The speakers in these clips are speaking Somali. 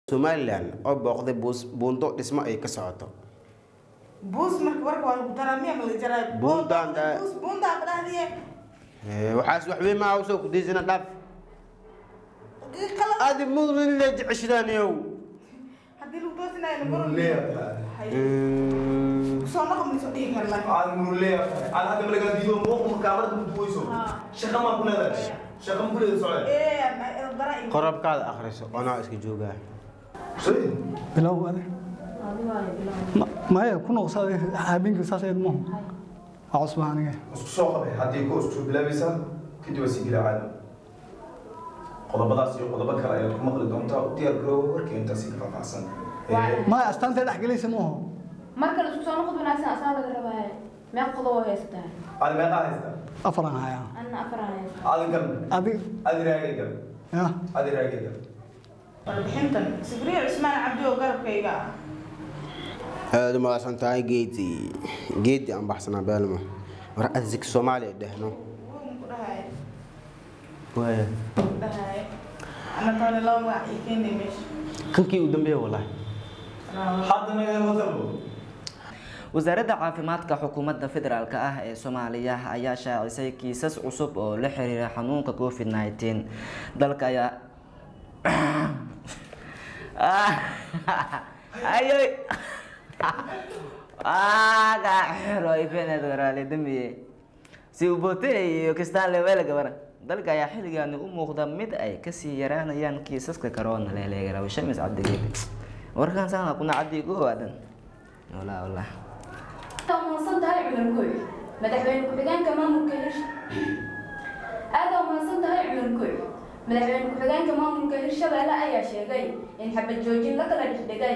somalilan oo booqday buus- buundo dhismo ay ka socoto buus marka warka waa lagu daraa miya mala jaraa Buundaan daa- buus buundaa ma dhahdiye Eh, waxaas wax weyn maa usoo kudaysana dhaaf kala adi mudlin la jeceshadaaniyow haddii lagu doosinayo namaro muruleeyahay soo noqo ma soo dhihi kara laakiin aad muruleeyahay aad hadda malagaa diido muuqu makaamada duduweyso Haa. shaqa maa ku leedahay shaqa ma ku leedahay socod ee dara iyo qorabkaada akhriso onaa iska joogaa shay bilow ade Ma- maya ku noqsaday habeenkii saas eed maahu waa cusba aniga isku soo qabay haddii ku isku bilaabaysaa kadib waa sii gila caado qodobadaas iyo qodobo kale ayaad ku maqli doontaa u diyaar garoowa warkii intaasi ka faahfaahsan Waa- maya astaantay dhex gelaysa maahu marka la isku soo noqod wanaagsan asaa laga rabaa meeq qodob oo haysataa aad meeqaa haystaa afaran hayaa anna afaraan haysta aadin gal adig adi raagay gal ya adi raagay gal warbixintan sibriya cusmaan cabdi oo garabkayga ah aada u mahadsan tahay geedi geedi aan baxsanaa beelmo war adsig soomaaliya dhehno wuun ku dhahay waaya dhahay ana taale laba magac ii keenay meesha kankii u dambeeya walahi hadda naga hadalbo wasaaradda caafimaadka xukuumadda federaalk ah ee soomaaliya ayaa shaacisay kiisas cusub oo la xiriira xanuunka covid 19 dalka ayaa ayoy aga xiro ifeneed waraale dambiye si ubote iyo kistaan lewele gabara dalka ayaa xilligaani u muuqda mid ay kasii yaraanayaan kiisaska corona leeleegaraw shamis cabdigeed warkaan saana kuna cabdi ku waadan walaa walaa aad umahadsan tahay cumar gooy madaxweyne ku-xigeenka maamulka hirsha aad umahadsan tahay cumar gooy madaxweyne ku-xigeenka maamulka hirshabeelle ayaa sheegay in xabad joojin la kala dhexdhigay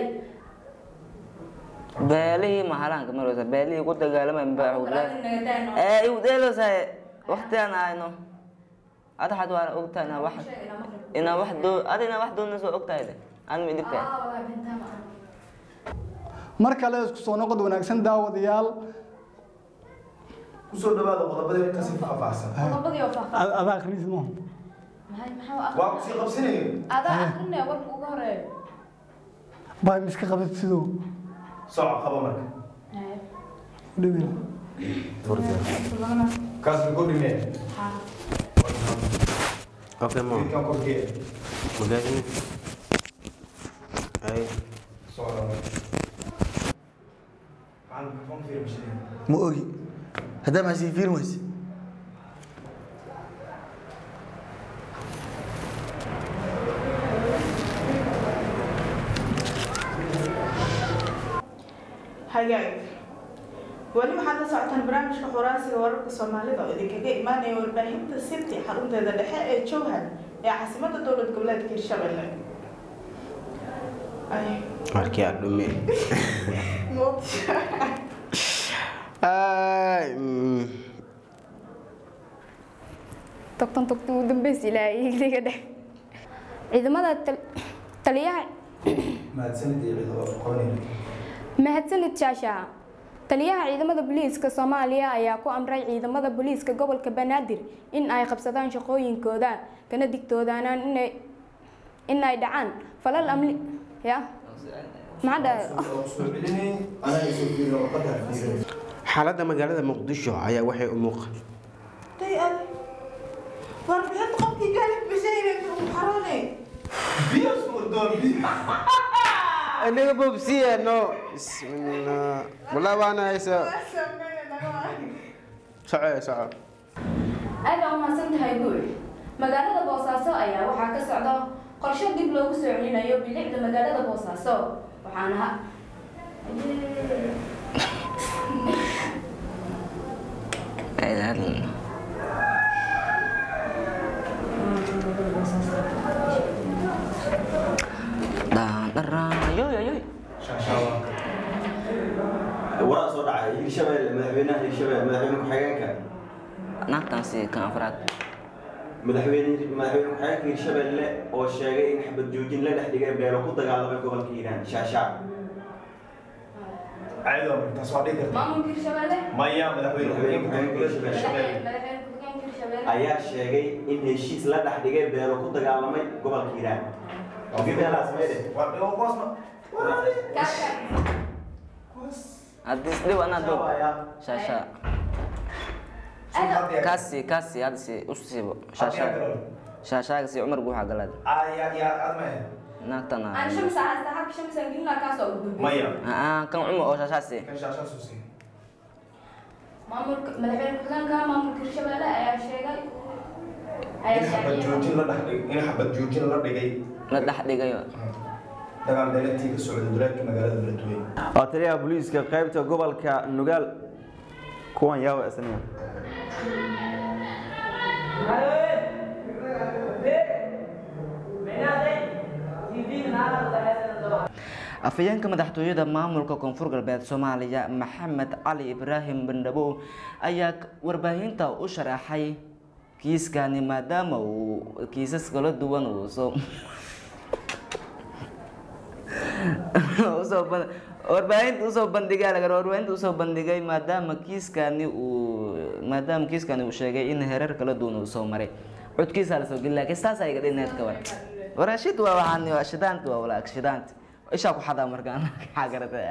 beelihii mahalaanka marwasa beelihii ku dagaalamay ee iwdeelosay waqtigaan ayno adaxad waa ogtahay inaa wax inaa wax doo ada inaa wax doonayso ogtahay de aan ma idibka mar kale isku soo noqod wanaagsan daawadayaal kusoo dhawaada qodobada intaasi ka faahfaahsan qodobadii oo faahfaahsan a- adaa akhriis maahu maxay maxaa waa kusii qabsanaya adaa akrinaya warka ugu horeeyo baa miska qabad sidoo soco qaba marka dhibina kaas lagu dhimee okay mo wiilkan korkee magaadi ay soco macalin kafan fiirmashinaya ma ogi haddaa maxaa sii fiirin wayse hagaag weli waxaad la socotaan barnaamijka xoraasiga wararka soomaalida oo idinkaga imaanaya warbaahinta city xarunteeda dhexe ee jowhar ee caasimadda dowlad goboleedka hirshabelle Ay, markii aad dhume moogta. ay mm. togtan togta ugu dambeys ilaahay igdiga dheh ciidamada tal- taliyaha mahadsanid iyo ciidamo aqoonina mahadsanid shaasha taliyaha ciidamada booliiska soomaaliya ayaa ku amray ciidamada booliiska gobolka banaadir in ay qabsadaan shaqooyinkooda kana digtoodaanaan inay in ay dhacaan falal amni ya maxaa dhahay soo celinay anaa isoo fiirin warqadda fiirin xaaladda magaalada muqdisho ayaa waxay u muuq Day aday. warbixinta qofkii gaalib bishayne ugu xaroone biyo suurdoon biyo aniga bobsiya no bismillah walaa waana haysa soco soco aad baa umahadsan tahay guul magaalada boosaaso ayaa waxaa ka socda qorshe dib loogu soo celinayo bilicda magaalada boosaaso waxaana ha waraa soo dhacay hirshabelle madaxweynaha hirshabelle madaxweyne ku-xigeenka naagtaasi kan afraad madaxweyne madaxweyne ku-xigeenka hirshabelle oo sheegay in xabad joojin la dhex dhigay beelo ku dagaalamay gobolka hiiraan shaashaa caadi waa taas waa dhihi kartaa maamulka hirshabelle maya madaxweyne ku-xigeenka madaxweyne hirshabelle madaxweyne ku-xigeenka hirshabelle ayaa sheegay in heshiis la dhex dhigay beelo ku dagaalamay gobolka hiiraan haddii isdhiw anaa doob shaasha kaasi kaasi hadda si u siibo shaasha shaashaaga si cumar guuxa galaad naagtana aan shamsa hasta halka shamsa gelina kaasoo ugu maya Ah, kan cumar oo shaashaasi kan shaashaasu siin maamulka madaxweyne ku-xigeenka maamulka hirshabelle ayaa sheegay ayaa in xabad shaaciyay joojin la dhex in xabad joojin la dhigay la dhex dhigayo dagaal beeleedkii ka socday duleedka magaalada beledweyne waa taliyaha booliiska qaybta gobolka nugaal kuwan yaawa isniga afhayeenka madaxtooyada maamulka koonfur galbeed soomaaliya maxamed cali ibraahim bandhabow ayaa k- warbaahinta u sharaxay kiiskani maadaama uu kiisas kala duwan uu soo usoo ban- warbaahinta usoo bandhigay laga rabaa warbaahinta usoo bandhigay maadaama kiiskani uu maadaama kiiskani uu sheegay in hereer kala duwan uu soo maray codkiisa la soo geli laakiin saas ay gadhineed ka war waraashid waa waxaan waa shidaanti waa walaag shidaanti ishaa ku xadaa markaan maxaa garatay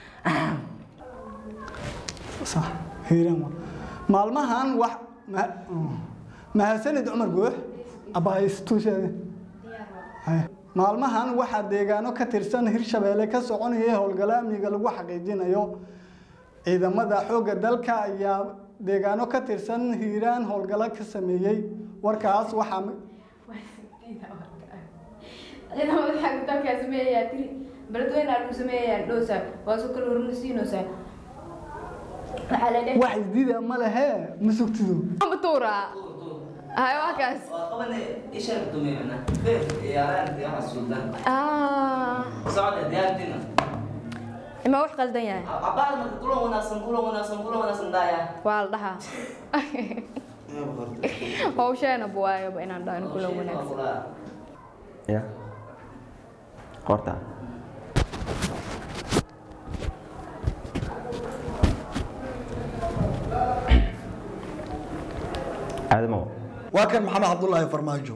صح هيران maalmahan wax ma- mahadsanid cumar goox abahaystuusheede maalmahan waxaa deegaano ka tirsan hirshabeelle ka soconaya howlgalo amniga lagu xaqiijinayo ciidamada xoogga dalka ayaa deegaano ka tirsan hiiraan howlgalo ka sameeyey warkaas waxaa ciidamada xagga dalkaa sameeyayaa tiri beledweyne lagu sameeyayaa dhoosa waa soo kala hornasiinoosaa waxaa la dheh wax isdida ma lehe ma sugtido matuura hay waa kaas Ah, socda diyaartina ima wax qaldan yahay cabaar marka kulan wanaagsan kulan wanaagsan kulan wanaagsan daaya waa la dhahaa hawsheena buwaayaba inaan dhahan kula wanaagsan ya qorta aadamo waa kan maxamed cabdullaahi farmaajo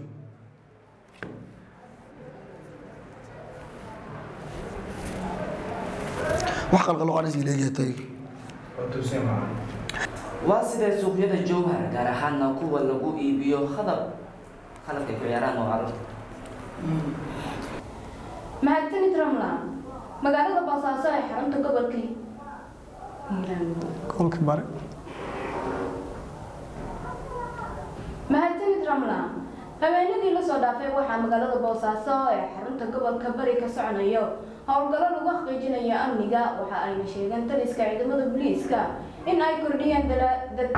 wax qalqaloqanis leeyahay waa tuusin maaha waa sida suuqyada jowhar gaar ahaana kuwa lagu iibiyo khadab khalabka ay ku ciyaaraan oo carruurta mahadsanid ramlan magaalada boosaaso ee xarunta gobolka hiiraan kolka bare mahadsanid ramlan habeenadii lasoo dhaafay waxaa magaalada boosaaso ee xarunta gobolka bari ka soconayo howlgallo lagu xaqiijinayo amniga waxa ayna sheegeen taliska ciidamada booliiska in ay kordhiyeen dala- dad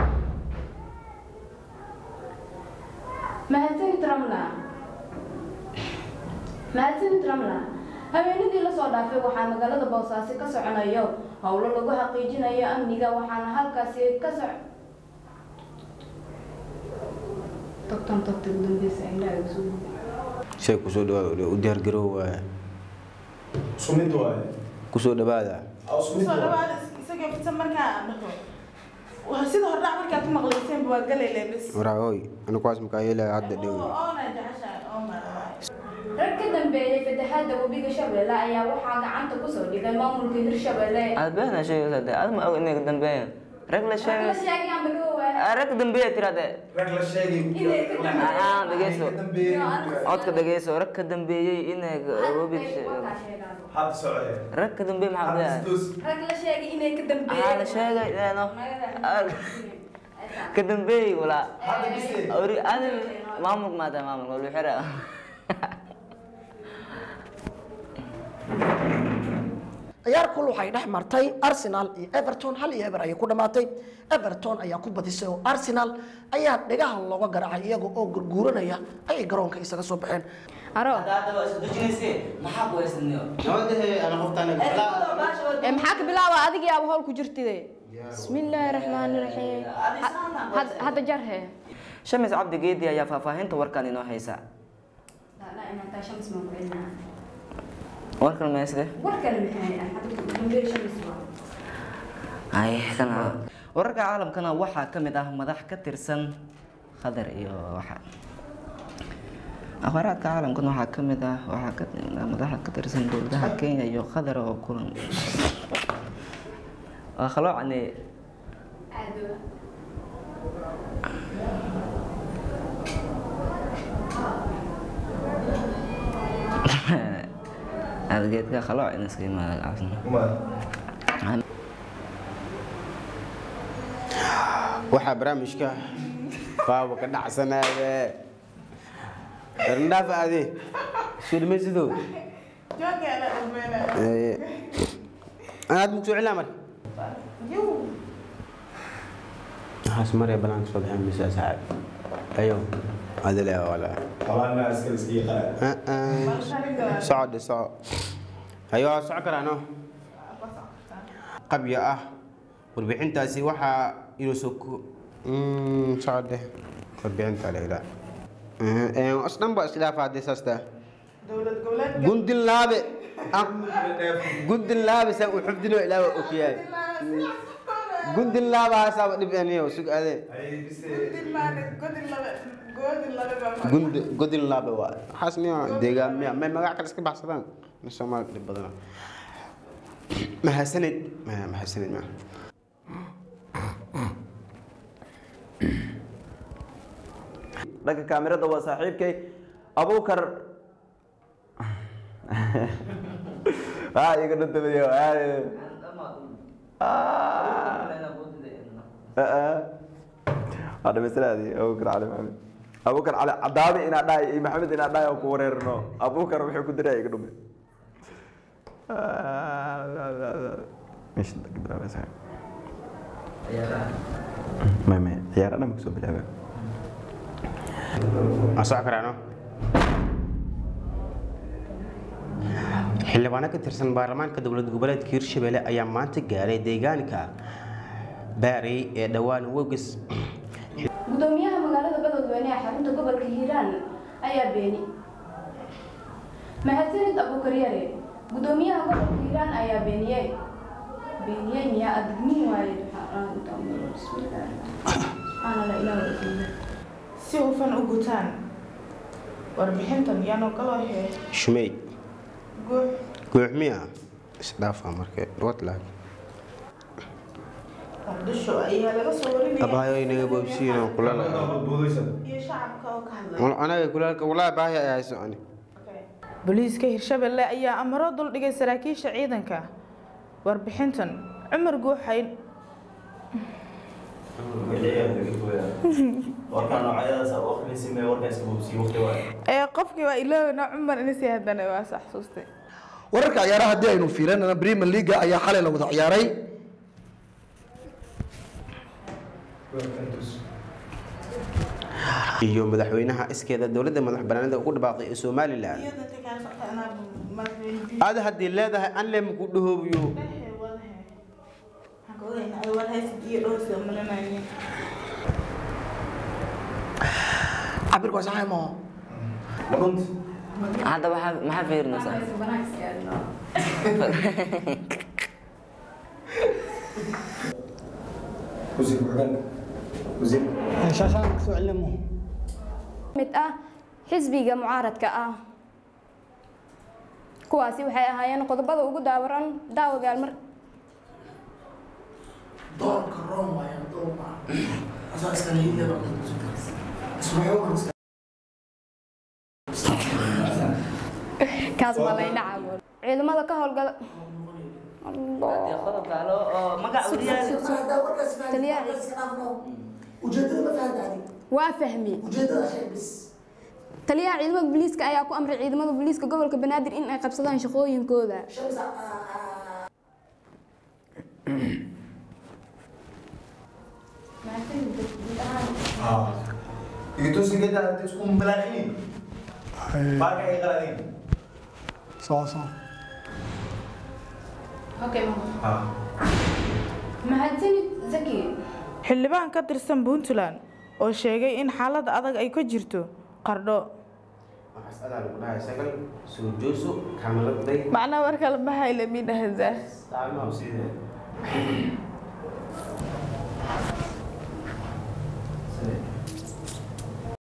mahadsanid ramlan mahadsanid ramlan habeenadii lasoo dhaafay waxaa magaalada boosaaso ka soconayo howlo lagu xaqiijinayo amniga waxaana halkaasi ka soc togtan togta ugu dambeysa indhaha igu soo gudbay. shay kusoo dhawaada u diyaargarow waaya isku mid waaye kusoo dhawaada Aa, isku mid soo waaye dhawaada isagoo fidsan markaa aan dhaho Waa sida hordhac markaad ku maqlayseen waa galayle bes waraahoy anu kuwaas makaa yeelaya hadda dhow oona jeceshahay oo mara rag ka dambeeyay fatahaadda webiga shabeelle ayaa waxaa gacanta kusoo dhigay maamulka hirshabeelle aad beena sheegaysaa dee aad ma og inay ka dambeeyaan rag la Rag la sheegay sheegay ama dhowaa Ah, rag dambeeya tiraade rag la sheegay Inay ka dambeeyeen. Ah, dhegeyso. Ka dambeeyey. codka dhegeyso rag ka dambeeyey inay webiga Ay, sheeg- wakaa sheegaan. hadda socde rag ka dambeeyey maxaa hadda leeyahay isdoos rag la sheegay inay ka maxaa dambeeyeen la sheegay leeno Magaca- ka dambeeyey walaa hadda biste ori adin maamulka maata maamulka wali xira ciyaar kul waxay dhex martay arsenal iyo everton hal iyo eber ayay ku dhamaatay everton ayaa ku badisay oo arsenal ayaa dhegaha looga garaacay iyaga oo gurguuranaya ayay garoonka isaga soo baxeen aro hadaba isu dejinayse maxaa ku haysaniyo ee maxaa ka bilaaba adigii aaba howl ku jirtide bismillaahi raxmaani raxiim Had- hadda jar he shamis cabdi geedi ayaa faahfaahinta warkan inoo haysa La- la, inaan taa shams maan ku celinaa. warkan meesde war kale maxay ah hadda ugu dambeyn shams waa ay kana wararka caalamkana waxaa ka mid ah madax ka tirsan khadar iyo waxa akhbaaraadka caalamkan waxaa ka mid ah waxaa ka madaxa ka tirsan dowladaha kenya iyo qatar oo kulan waa khaloocane aada geedka khalooc in iska imaada cabsana waxaa barnaamijka baaba ka dhacsanaade randhaaf ade sulmesido joogeena dhammeena anaad mugso cilaa marka waxaas maree banaanka soo baxeen mise asxaab ayo adile wala طبعا اسكال اسكي قلق socode soco ayo waa soco karaano qabya ah warbixintaasi waxaa inuu soo ku socode warbixinta leila asdhan ba isdhaafa haddii saasta dowlad goboleedka gundin laabe gundin laabe saa u xubdino ilaa waa ogyahay gundin laabahaasaaba dhib aniyo sug ade godin maane godin labe godin labe baa gund godin laabe waa waxaas miya deegaan miya may magac kale iska baxsadaan in soomaali dhib badana mahadsanid maya mahadsanid ma dhanka kaamirada waa saaxiibkay abukar aa iga dhantamayo waa dhamaystiraadi abukar cali maxamed abukar cali cadaabi inaa dhahay iyo maxamed inaa dhahay oo ku wareerno abukar wuxuu ku diray iga dhume meesha ka bilaabaysa may may ciyaar dhan kasoo bilaaba waa soco karaano xildhibaano ka tirsan baarlamaanka dowlad goboleedka hirshabelle ayaa maanta gaaray deegaanka baari ee dhowaan wogis gudoomiyaha magaalada beledweyne ee xarunta gobolka hiiraan ayaa beeni mahadsanid abuukar yare gudoomiyaha gobolka hiiraan ayaa beeniyey beeniyey miyaa adgmin waaye si hufan u gutaan warbixintan yaanoo kaloo hee shumey guux guuxmiya isdhaafa marka watlag muqdisho ayaa laga soo warinaya abahayo inaga boobsiino kulala iyo shacabka oo ka hadlaya anaga kulaalka walaa baahi ay hayso ani booliiska hirshabelle ayaa amaro duldhigay saraakiisha ciidanka warbixintan cumar guuxayn ee qofkii waa iloowna cumar inasi haddana waa sax xusuustay wararka ciyaaraha haddii aynu fiirinana premier leaga ayaa xalay la wada ciyaaray iyo madaxweynaha iskeeda dowladda madax banaanida ugu dhabaaqday ee somalilan aada haddii leedahay an le maku dhahoobiyo cabirka waa saxay moo hadda waxaa maxaa fiirinaysaa وزير وحدان وزير shaashaan kasoo celimo mid ah xisbiga mucaaradka ah kuwaasi waxay ahaayeen qodobada ugu daawaran daawadayaal mar doorka room waaye doorka asaa iskala hidlaba kaas ma layna caawo ciidamada ka howlgala ujeedada ma fahantaadi waa fahmi ujeedada shay bis taliyaha ciidamada booliiska ayaa ku amray ciidamada booliiska gobolka banaadir in ay qabsadaan shaqooyinkooda shamsa اه يتوسي كده انت تكون ملاحين باقي اي غلطين soo soo اه mahadsanid zaki xildhibaan ka tirsan puntland oo sheegay in xaalad adag ay ka jirto qardho waxaas adaa lagu dhahay sagal soo jooso kaamaladay macnaa marka la bahayla midhahda taamaha sidee